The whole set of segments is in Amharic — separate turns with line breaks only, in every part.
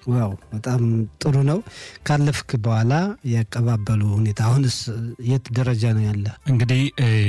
ዋው በጣም ጥሩ ነው። ካለፍክ በኋላ ያቀባበሉ ሁኔታ አሁንስ የት ደረጃ ነው ያለ?
እንግዲህ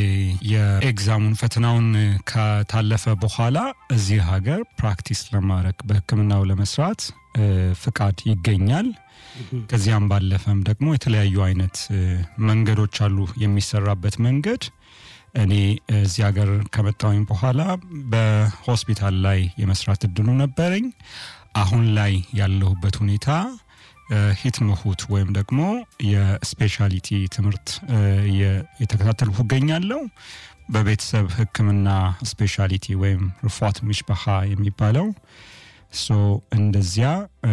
የኤግዛሙን ፈተናውን ከታለፈ በኋላ እዚህ ሀገር ፕራክቲስ ለማድረግ በሕክምናው ለመስራት ፍቃድ ይገኛል። ከዚያም ባለፈም ደግሞ የተለያዩ አይነት መንገዶች አሉ የሚሰራበት መንገድ። እኔ እዚህ ሀገር ከመጣሁኝ በኋላ በሆስፒታል ላይ የመስራት እድሉ ነበረኝ። አሁን ላይ ያለሁበት ሁኔታ ሂትምሁት ወይም ደግሞ የስፔሻሊቲ ትምህርት የተከታተልኩ እገኛለሁ። በቤተሰብ ሕክምና ስፔሻሊቲ ወይም ርፏት ሚሽባሃ የሚባለው ሶ እንደዚያ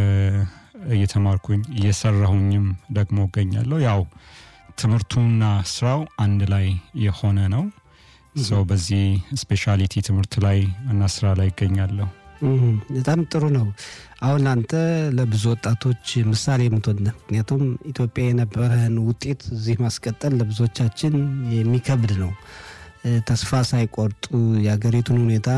እየተማርኩኝ እየሰራሁኝም ደግሞ እገኛለሁ። ያው ትምህርቱና ስራው አንድ ላይ የሆነ ነው። ሰው በዚህ ስፔሻሊቲ ትምህርት ላይ እና ስራ ላይ ይገኛለሁ።
በጣም ጥሩ ነው። አሁን አንተ ለብዙ ወጣቶች ምሳሌ የምትሆን ምክንያቱም ኢትዮጵያ የነበረህን ውጤት እዚህ ማስቀጠል ለብዙዎቻችን የሚከብድ ነው። ተስፋ ሳይቆርጡ የሀገሪቱን ሁኔታ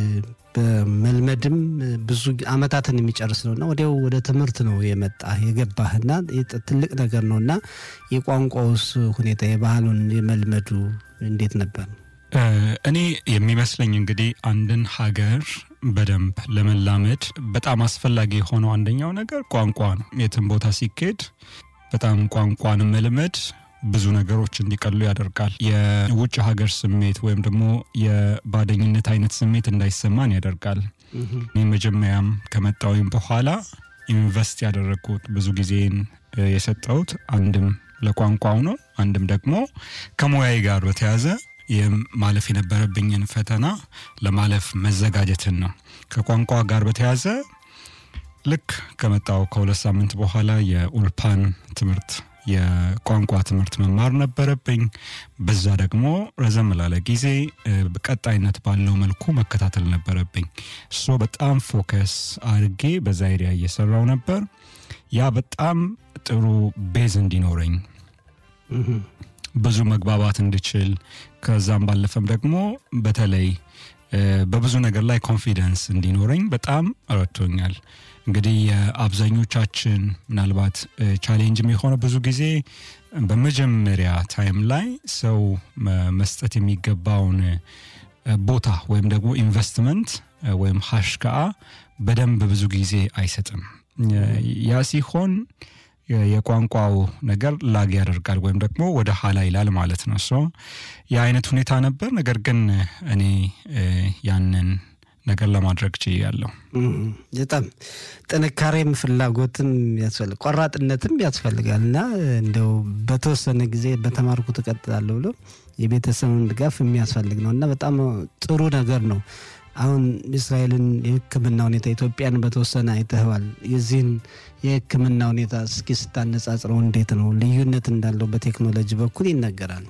በመልመድም ብዙ አመታትን የሚጨርስ ነው እና ወዲያው ወደ ትምህርት ነው የመጣ የገባህና ትልቅ ነገር ነው እና የቋንቋውስ ሁኔታ የባህሉን የመልመዱ እንዴት ነበር?
እኔ የሚመስለኝ እንግዲህ አንድን ሀገር በደንብ ለመላመድ በጣም አስፈላጊ የሆነው አንደኛው ነገር ቋንቋ ነው። የትም ቦታ ሲኬድ በጣም ቋንቋን መልመድ ብዙ ነገሮች እንዲቀሉ ያደርጋል። የውጭ ሀገር ስሜት ወይም ደግሞ የባደኝነት አይነት ስሜት እንዳይሰማን ያደርጋል። እኔ መጀመሪያም ከመጣሁኝ በኋላ ኢንቨስት ያደረግኩት ብዙ ጊዜን የሰጠሁት አንድም ለቋንቋው ነው፣ አንድም ደግሞ ከሙያዬ ጋር በተያዘ ማለፍ የነበረብኝን ፈተና ለማለፍ መዘጋጀትን ነው። ከቋንቋ ጋር በተያዘ ልክ ከመጣው ከሁለት ሳምንት በኋላ የኡልፓን ትምህርት የቋንቋ ትምህርት መማር ነበረብኝ። በዛ ደግሞ ረዘም ላለ ጊዜ ቀጣይነት ባለው መልኩ መከታተል ነበረብኝ። እሶ በጣም ፎከስ አድርጌ በዛ ኤሪያ እየሰራው ነበር። ያ በጣም ጥሩ ቤዝ እንዲኖረኝ ብዙ መግባባት እንድችል ከዛም ባለፈም ደግሞ በተለይ በብዙ ነገር ላይ ኮንፊደንስ እንዲኖረኝ በጣም ረድቶኛል። እንግዲህ የአብዛኞቻችን ምናልባት ቻሌንጅም የሆነ ብዙ ጊዜ በመጀመሪያ ታይም ላይ ሰው መስጠት የሚገባውን ቦታ ወይም ደግሞ ኢንቨስትመንት ወይም ሀሽከአ በደንብ ብዙ ጊዜ አይሰጥም። ያ ሲሆን የቋንቋው ነገር ላግ ያደርጋል ወይም ደግሞ ወደ ኋላ ይላል ማለት ነው። ሶ የአይነት ሁኔታ ነበር። ነገር ግን እኔ ያንን ነገር ለማድረግ ችያለሁ።
በጣም ጥንካሬም ፍላጎትም ያስፈልግ ቆራጥነትም ያስፈልጋል እና እንደው በተወሰነ ጊዜ በተማርኩ እቀጥላለሁ ብሎ የቤተሰብን ድጋፍ የሚያስፈልግ ነው እና በጣም ጥሩ ነገር ነው። አሁን እስራኤልን የሕክምና ሁኔታ ኢትዮጵያን በተወሰነ አይተኸዋል። የዚህን የሕክምና ሁኔታ እስኪ ስታነጻጽረው እንዴት ነው? ልዩነት እንዳለው በቴክኖሎጂ በኩል ይነገራል።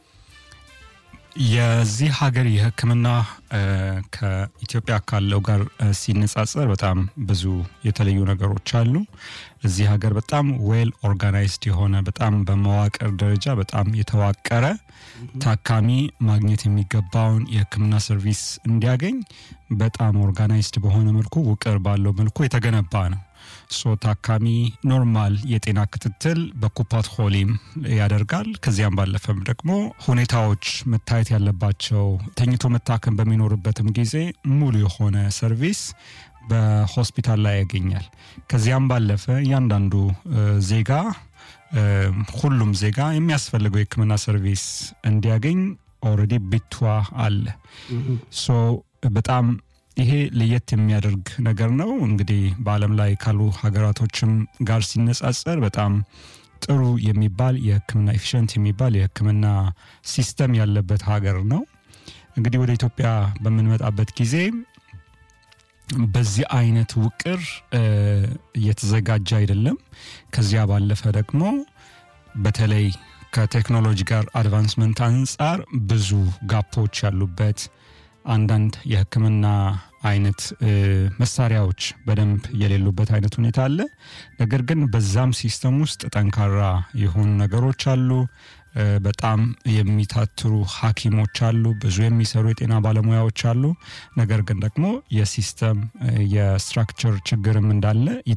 የዚህ ሀገር የሕክምና ከኢትዮጵያ ካለው ጋር ሲነጻጸር በጣም ብዙ የተለዩ ነገሮች አሉ። እዚህ ሀገር በጣም ዌል ኦርጋናይዝድ የሆነ በጣም በመዋቅር ደረጃ በጣም የተዋቀረ ታካሚ ማግኘት የሚገባውን የህክምና ሰርቪስ እንዲያገኝ በጣም ኦርጋናይዝድ በሆነ መልኩ ውቅር ባለው መልኩ የተገነባ ነው። ሶ ታካሚ ኖርማል የጤና ክትትል በኩፓት ሆሊም ያደርጋል። ከዚያም ባለፈም ደግሞ ሁኔታዎች መታየት ያለባቸው ተኝቶ መታከም በሚኖርበትም ጊዜ ሙሉ የሆነ ሰርቪስ በሆስፒታል ላይ ያገኛል። ከዚያም ባለፈ እያንዳንዱ ዜጋ ሁሉም ዜጋ የሚያስፈልገው የህክምና ሰርቪስ እንዲያገኝ ኦልሬዲ ቢቷ አለ። ሶ በጣም ይሄ ለየት የሚያደርግ ነገር ነው። እንግዲህ በዓለም ላይ ካሉ ሀገራቶችም ጋር ሲነጻጸር በጣም ጥሩ የሚባል የህክምና ኤፊሽንት የሚባል የህክምና ሲስተም ያለበት ሀገር ነው። እንግዲህ ወደ ኢትዮጵያ በምንመጣበት ጊዜ በዚህ አይነት ውቅር እየተዘጋጀ አይደለም። ከዚያ ባለፈ ደግሞ በተለይ ከቴክኖሎጂ ጋር አድቫንስመንት አንጻር ብዙ ጋፖች ያሉበት አንዳንድ የህክምና አይነት መሳሪያዎች በደንብ የሌሉበት አይነት ሁኔታ አለ። ነገር ግን በዛም ሲስተም ውስጥ ጠንካራ የሆኑ ነገሮች አሉ። በጣም የሚታትሩ ሐኪሞች አሉ። ብዙ የሚሰሩ የጤና ባለሙያዎች አሉ። ነገር ግን ደግሞ የሲስተም የስትራክቸር ችግርም እንዳለ